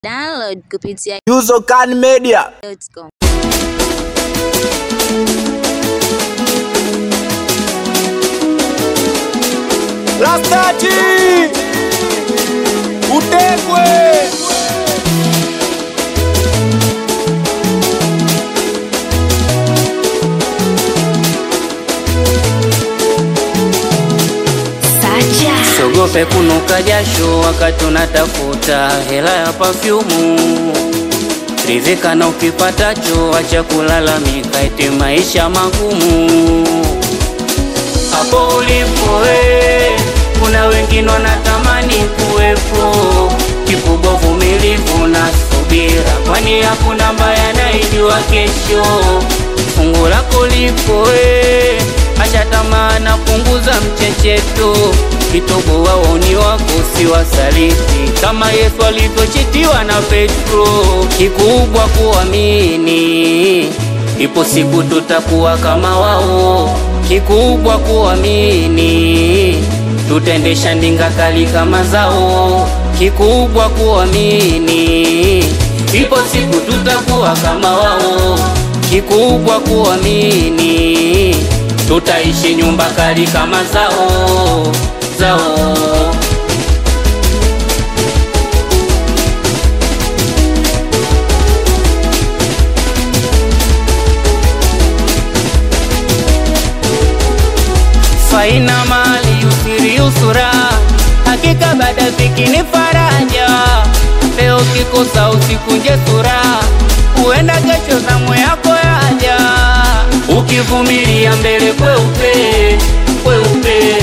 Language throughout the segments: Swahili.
Download kupitia Yuzokan Media. .com. Rastati utekwe Sogope kunuka jasho wakati unatafuta hela ya pafyumu. Ridhika na ukipatacho, acha kulalamika eti maisha magumu. Hapo ulipo we, kuna wengine wanatamani kuwepo. Kikubwa uvumilivu na subira, kwani hakuna mbaya anaijua kesho. Fungu lako lipo we, acha tamaa na punguza mchecheto. Kitobo waoni wako si wasaliti, kama Yesu alivyochitiwa na Petro. Kikubwa kuamini, ipo siku tutakuwa kama wao. Kikubwa kuamini, tutaendesha ndinga kali kama zao. Kikubwa kuamini, ipo siku tutakuwa kama wao. Kikubwa kuamini, tutaishi nyumba kali kama zao zao. faina mali usiri usura, hakika baada dhiki ni faraja. Leo kikosa usikunje sura, huenda kesho zamu yako yaja. Ukivumilia mbele kweupe kweupe,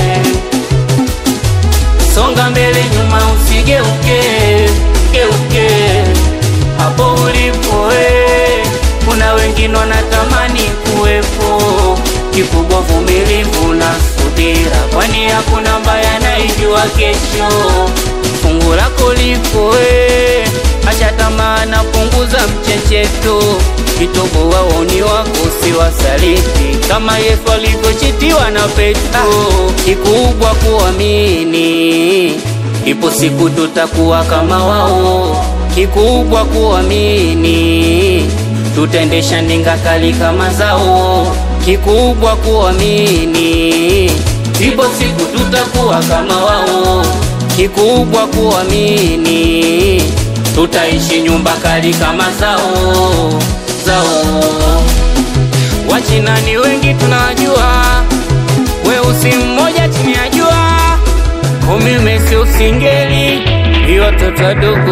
songa mbele nyuma usigeuke geuke. Hapo ulipo we, kuna wengine wanatamani kuwepo. Kikubwa vumilivu na subira, kwani hakuna mbaya anaijua kesho. Fungu lako lipo we, acha tamaa na punguza mchecheto. Kitobo waoni wako si wasaliti, kama Yesu alivyochitiwa na Petro. Kikubwa kuamini, ipo siku tutakuwa kama wao. Kikubwa kuamini, tutaendesha ndinga kali kama zao. Kikubwa kuamini, ipo siku tutakuwa kama wao. Kikubwa kuamini, tutaishi nyumba kali kama zao zao. Wachina ni wengi tunawajua, weusi mmoja chini ya jua, umime sio singeli, ni watoto wadogo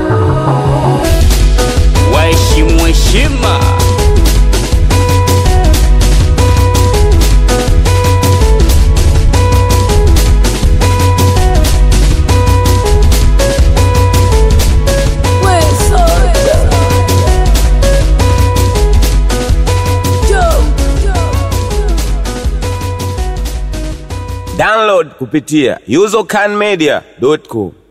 waheshimu heshima. Download kupitia yuzokanmedia.com.